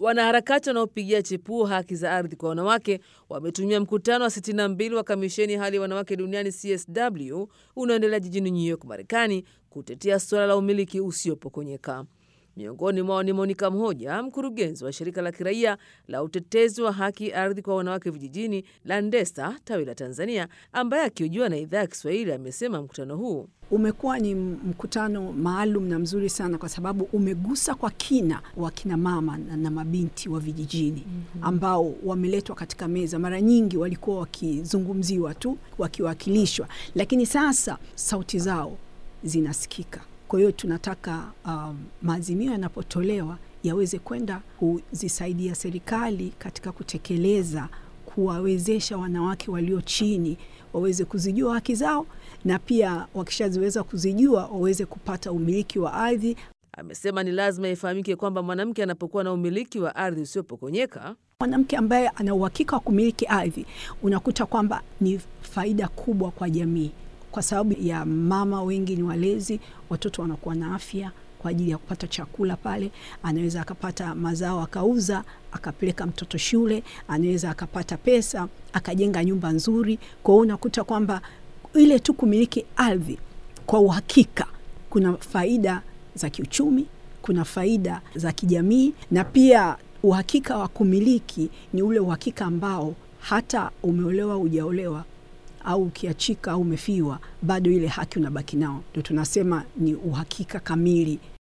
Wanaharakati wanaopigia chepuo haki za ardhi kwa wanawake wametumia mkutano wa 62 wa kamisheni ya hali ya wanawake duniani CSW unaoendelea jijini New York, Marekani, kutetea suala la umiliki usiopokonyeka. Miongoni mwao ni Monica Mhoja, mkurugenzi wa shirika la kiraia la utetezi wa haki ardhi kwa wanawake vijijini la Ndesa tawi la Tanzania, ambaye akihojiwa na idhaa ya Kiswahili amesema mkutano huu umekuwa ni mkutano maalum na mzuri sana kwa sababu umegusa kwa kina wakina mama na, na mabinti wa vijijini ambao wameletwa katika meza. Mara nyingi walikuwa wakizungumziwa tu, wakiwakilishwa, lakini sasa sauti zao zinasikika. Kwa hiyo tunataka um, maazimio yanapotolewa yaweze kwenda kuzisaidia serikali katika kutekeleza, kuwawezesha wanawake walio chini waweze kuzijua haki zao, na pia wakishaziweza kuzijua waweze kupata umiliki wa ardhi. Amesema ni lazima ifahamike kwamba mwanamke anapokuwa na umiliki wa ardhi usiopokonyeka, mwanamke ambaye ana uhakika wa kumiliki ardhi, unakuta kwamba ni faida kubwa kwa jamii kwa sababu ya mama wengi ni walezi, watoto wanakuwa na afya kwa ajili ya kupata chakula pale. Anaweza akapata mazao akauza, akapeleka mtoto shule, anaweza akapata pesa akajenga nyumba nzuri. Kwa hiyo unakuta kwamba ile tu kumiliki ardhi kwa uhakika, kuna faida za kiuchumi, kuna faida za kijamii, na pia uhakika wa kumiliki ni ule uhakika ambao hata umeolewa hujaolewa au ukiachika au umefiwa, bado ile haki unabaki nao. Ndio tunasema ni uhakika kamili